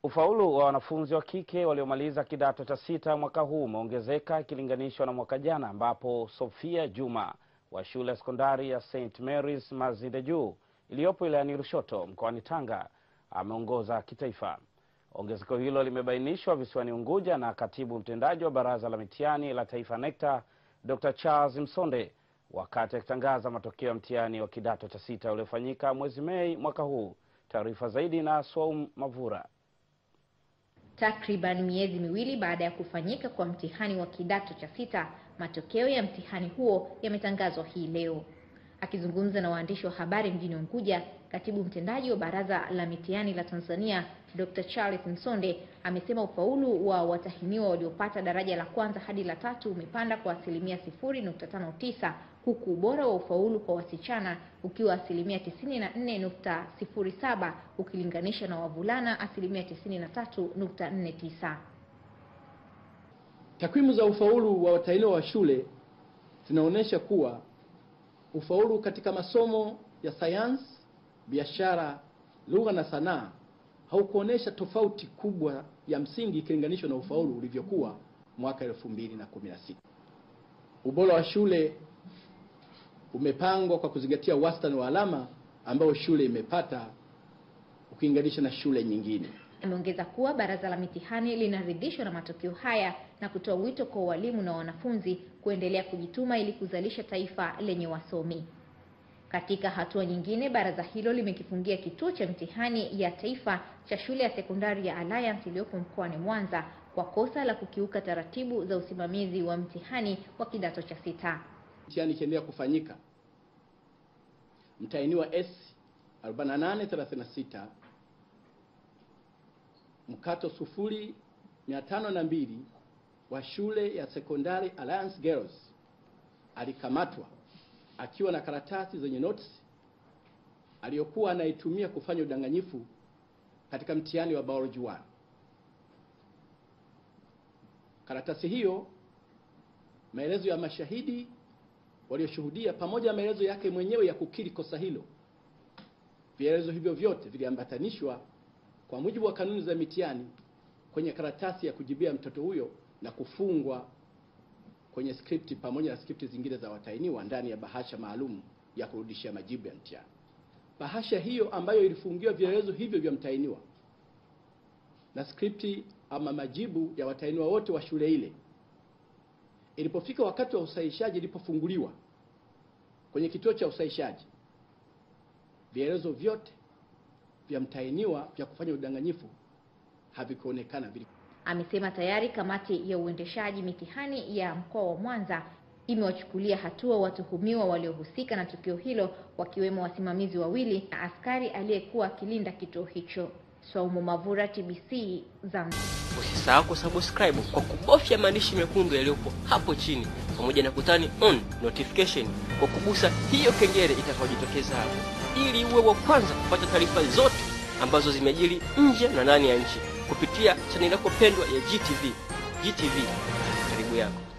Ufaulu wa wanafunzi wa kike waliomaliza kidato cha sita mwaka huu umeongezeka ikilinganishwa na mwaka jana ambapo Sofia Juma wa shule ya sekondari ya St Mary's Mazinde Juu iliyopo wilayani Lushoto mkoani Tanga ameongoza kitaifa. Ongezeko hilo limebainishwa visiwani Unguja na katibu mtendaji wa Baraza la Mitihani la Taifa NECTA Dr. Charles Msonde wakati akitangaza matokeo ya mtihani wa kidato cha sita uliofanyika mwezi Mei mwaka huu. Taarifa zaidi na Swaum Mavura. Takriban miezi miwili baada ya kufanyika kwa mtihani wa kidato cha sita, matokeo ya mtihani huo yametangazwa hii leo. Akizungumza na waandishi wa habari mjini Unguja, katibu mtendaji wa Baraza la Mitihani la Tanzania Dr. Charles Msonde amesema ufaulu wa watahiniwa waliopata daraja la kwanza hadi la tatu umepanda kwa asilimia 0.59 huku ubora wa ufaulu kwa wasichana ukiwa asilimia 94.07 ukilinganisha na wavulana asilimia 93.49. Takwimu za ufaulu wa watahiniwa wa shule zinaonyesha kuwa ufaulu katika masomo ya sayansi, biashara, lugha na sanaa haukuonesha tofauti kubwa ya msingi ikilinganishwa na ufaulu ulivyokuwa mwaka 2016. Ubora wa shule umepangwa kwa kuzingatia wastani wa alama ambayo shule imepata ukilinganisha na shule nyingine. Ameongeza kuwa baraza la mitihani linaridhishwa na matokeo haya na kutoa wito kwa walimu na wanafunzi kuendelea kujituma ili kuzalisha taifa lenye wasomi. Katika hatua nyingine, baraza hilo limekifungia kituo cha mtihani ya taifa cha shule ya sekondari ya Alliance iliyopo mkoani Mwanza kwa kosa la kukiuka taratibu za usimamizi wa mtihani wa kidato cha sita. Mtihani ikiendelea kufanyika, mtahiniwa S 4836 mkato sufuri mia tano na mbili wa shule ya sekondari Alliance Girls alikamatwa akiwa na karatasi zenye notisi aliyokuwa anaitumia kufanya udanganyifu katika mtihani wa biology 1. Karatasi hiyo, maelezo ya mashahidi walioshuhudia pamoja na maelezo yake mwenyewe ya kukiri kosa hilo, vielelezo hivyo vyote viliambatanishwa kwa mujibu wa kanuni za mitihani kwenye karatasi ya kujibia mtoto huyo na kufungwa kwenye skripti pamoja na skripti zingine za watahiniwa ndani ya bahasha maalum ya kurudishia majibu ya mtihani. Bahasha hiyo ambayo ilifungiwa vielelezo hivyo vya mtahiniwa na skripti ama majibu ya watahiniwa wote wa shule ile, ilipofika wakati wa usahishaji, ilipofunguliwa kwenye kituo cha usahishaji, vielelezo vyote vya mtahiniwa vya kufanya udanganyifu havikuonekana. Amesema tayari kamati ya uendeshaji mitihani ya mkoa wa Mwanza imewachukulia hatua watuhumiwa waliohusika na tukio hilo wakiwemo wasimamizi wawili na askari aliyekuwa akilinda kituo hicho. Swaumu Mavura, TBC Zanzibar. Usisahau kusubscribe kwa kubofya maandishi mekundu yaliyopo hapo chini pamoja na kutani on notification kwa kugusa hiyo kengele itakayojitokeza hapo ili uwe wa kwanza kupata taarifa zote ambazo zimejiri nje na ndani ya nchi kupitia chaneli yako pendwa ya GTV. GTV, karibu yako.